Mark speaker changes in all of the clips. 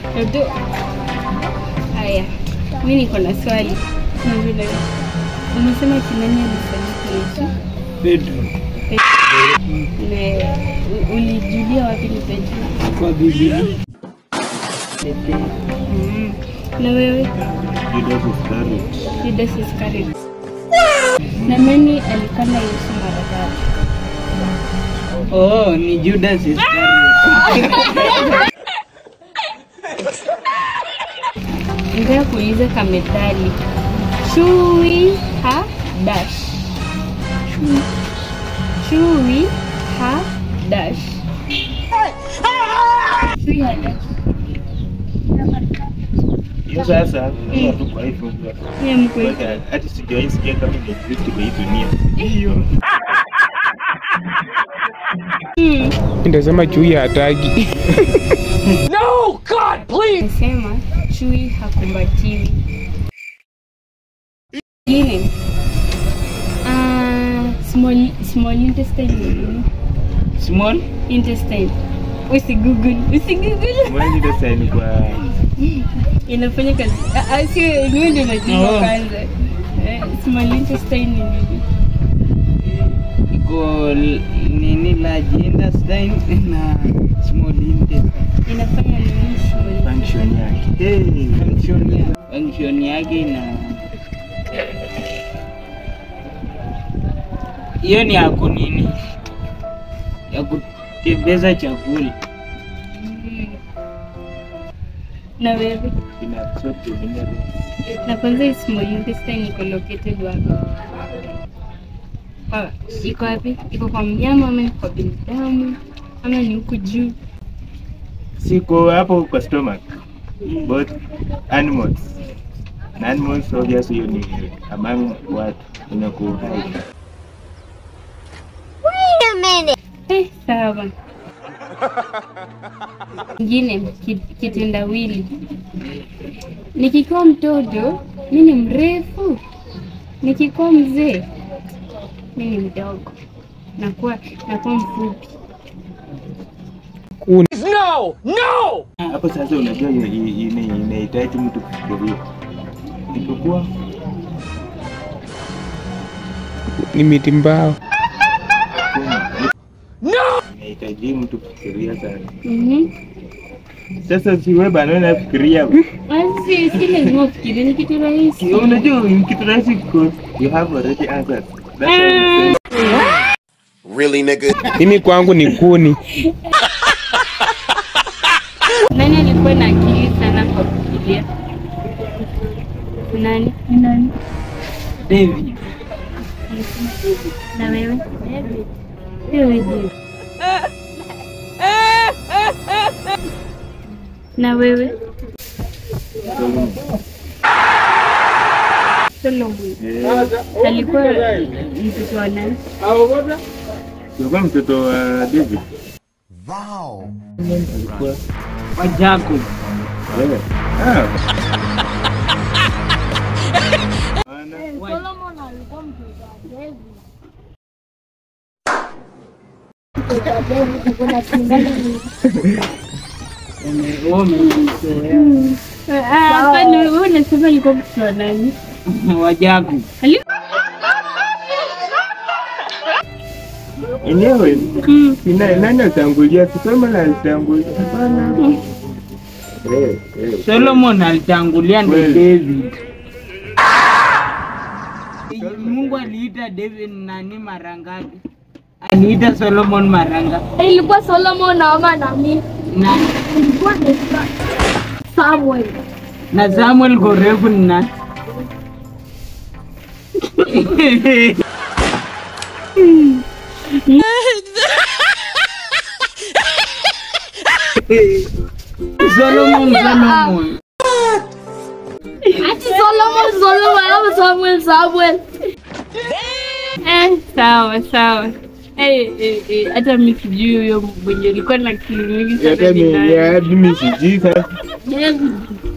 Speaker 1: Ndio. Haya, mi niko na swali. Na vile umesema kinani alifariki Yesu?
Speaker 2: Pedro
Speaker 1: Na u- ulijulia wapi ni Petro?
Speaker 2: kwa Biblia.
Speaker 1: Mm. Na wewe
Speaker 2: Judas Iscariot.
Speaker 1: Judas Iscariot. Na nani alikana Yesu mara ngapi?
Speaker 2: Oh, ni Judas Iscariot.
Speaker 1: Nataka kuuliza kamethali. Chui ha dash. Chui- Chui ha dash. Chui ha dash.
Speaker 2: Hiyo sasa hiyo tu kwa hivyo.
Speaker 1: Yeye mkweli.
Speaker 2: Hata sijawahi sikia kama ni exist kwa hii dunia. Hiyo.
Speaker 1: Mm.
Speaker 3: Ndasema chui hataki.
Speaker 1: Nasema chui hakumbatiwi. Ingine. Ah, small small intestine ni nini?
Speaker 2: Small
Speaker 1: Intestine. Usigoogle, usigoogle.
Speaker 2: mwezi ndio sasa ni kwa
Speaker 1: Inafanya kazi. Ah, ah, sio niwe ndio najua
Speaker 2: Oh.
Speaker 1: kwanza. Eh, small intestine ni nini?
Speaker 2: iko l- nini large intestine na small intestine.
Speaker 1: Inafanya nini small
Speaker 2: function yake. Hey, function yake. Function yake na hiyo ni ya kunini ya kutembeza chakula
Speaker 1: Mm. Na wewe?
Speaker 2: ina absorb the minerals.
Speaker 1: Na kwanza hii small intestine iko located wapi? Kwa- Iko wapi? Iko kwa mnyama ama iko kwa binadamu ama ni huku juu?
Speaker 2: Siko hapo kwa stomach. Both animals. Na animals obviously hiyo ni among watu inakuwa hai.
Speaker 1: Eh, sawa. Ingine ki- kitendawili. Nikikuwa mtoto mi ni mrefu, nikikuwa mzee mi ni mdogo, nakuwa nakuwa mfupi.
Speaker 3: Kuni.
Speaker 2: Hapo sasa unajua ina- ina- inahitaji mtu kufikiria. Ipokuwa
Speaker 3: Ni miti mbao.
Speaker 2: inahitaji mtu kufikiria sana.
Speaker 1: Mhm.
Speaker 2: Sasa si wewe bana unafikiria.
Speaker 1: Basi si lazima ufikirie, ni kitu rahisi.
Speaker 2: Unajua ni kitu rahisi because you have already answered. That's why I'm saying.
Speaker 4: Really, nigga?
Speaker 3: Mimi kwangu ni kuni.
Speaker 1: Nani alikuwa na akili sana kwa kufikiria? Nani? Nani?
Speaker 2: David.
Speaker 1: Na wewe? Wewe je? Na wewe? Solomon.
Speaker 2: Eh,
Speaker 1: Alikuwa mtoto wa nani?
Speaker 2: Ulikuwa mtoto wa David.
Speaker 4: Wow.
Speaker 2: Alikuwa
Speaker 5: wa Jacob.
Speaker 2: wewe. Ah. Ana
Speaker 1: Hapana, wewe unasema alikuwa mtoto wa nani?
Speaker 5: wa Jacob.
Speaker 1: Ali-
Speaker 2: enyewe
Speaker 1: Mm.
Speaker 2: sina nani atangulia kusoma na alitangulia. Hapana. Eh, eh.
Speaker 5: Solomon alitangulia ndo
Speaker 2: Kweli.
Speaker 5: David. Mungu aliita David nani mara ngapi? Aliita Solomon mara ngapi?
Speaker 6: ilikuwa Solomon ama nani?
Speaker 5: Na,
Speaker 6: Ilikuwa ni Samuel.
Speaker 5: na Samuel Gorefu ni nani? Solomon, Solomon.
Speaker 6: Ati Solomon, Solomon ama Samuel, Samuel.
Speaker 1: Eh, sawa sawa. Eh, eh, eh, hata mi sijui huyo mwenye alikuwa na akili mingi sana
Speaker 2: Hata
Speaker 1: ni
Speaker 2: mimi
Speaker 1: nani.
Speaker 2: hadi mimi sijui sasa.
Speaker 1: David.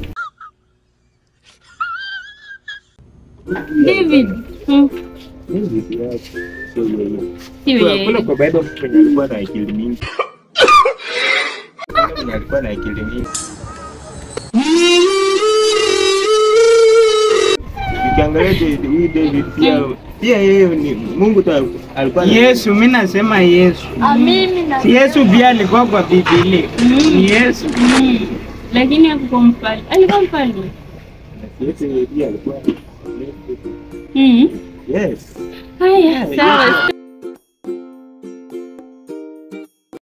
Speaker 1: David. Mm.
Speaker 2: Mimi sijui. Sio yeye.
Speaker 1: Sio
Speaker 2: Kuna-
Speaker 1: yeye.
Speaker 2: Kuna kwa Bible mtu mwenye alikuwa na akili mingi. Kuna mwenye alikuwa na akili mingi. ukiangalia David- huyu David pia pia yeye ni Mungu tu alikuwa na-
Speaker 5: Yesu, mi nasema Yesu.
Speaker 6: Ah, mimi na
Speaker 5: Si Yesu pia alikuwa kwa Biblia. Ni Yesu.
Speaker 1: Mm. Lakini hakuwa mfalme. Alikuwa mfalme.
Speaker 2: Yesu pia alikuwa
Speaker 1: Mm.
Speaker 2: yes
Speaker 1: Haya, sawa.